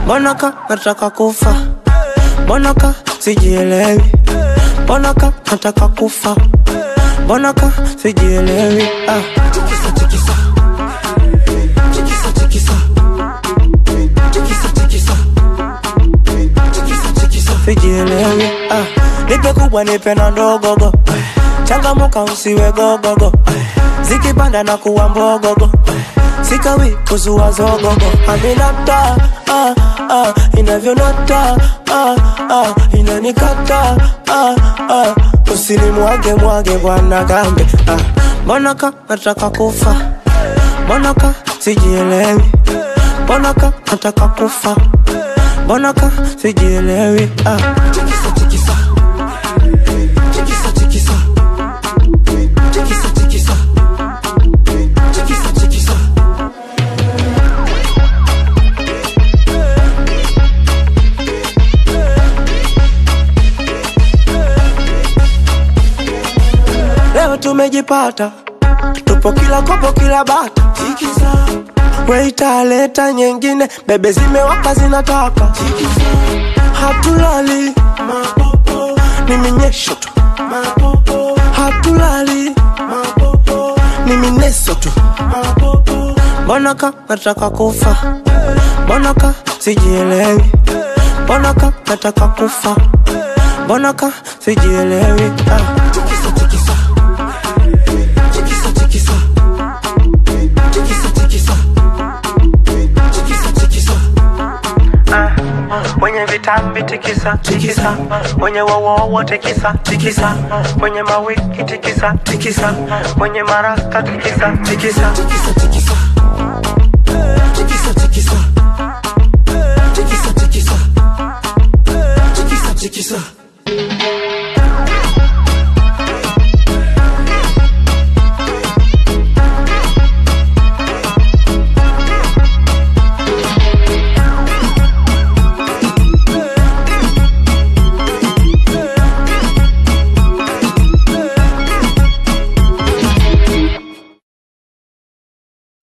mbona ka nataka kufa mbona ka sijielewi mbona ka nataka kufa mbona ka sijielewi ah. Tikisa, tikisa. Tikisa, tikisa. Tikisa, tikisa. Tikisa, tikisa. sijielewi ah. nipe kubwa nipe na ndogogo changamuka usiwe gogogo zikipanda na kuwa mbogogo sikawi kuzua zogogo aminata ah, ah, inavyonata ah, ah, inanikata ah, ah, usinimwage mwage bwana gambe ah. mbona ka nataka kufa mbona ka sijielewi mbona ka nataka kufa mbona ka sijielewi ah. Tikisa, tikisa. Tikisa, tikisa. Tikisa, tikisa. Tikisa, tikisa. leo tumejipata tupo kila kopo kila bata Tikisa. weitaleta nyingine bebe zimewaka zinataka Tikisa. hatulali Mapopo. ni minyesho tu Mapopo. hatulali Mapopo. ni mineso tu Mapopo. mbona ka nataka kufa mbona ka sijielewi mbona ka nataka kufa mbona ka sijielewi ah. Tikisa, tikisa. Tikisa, tikisa. Tikisa, tikisa. Tikisa, tikisa. wenye vitambi tikisa tikisa wenye wowowo tikisa tikisa wenye mawiki tikisa tikisa wenye maraka tikisa tikisa Tikisa, tikisa.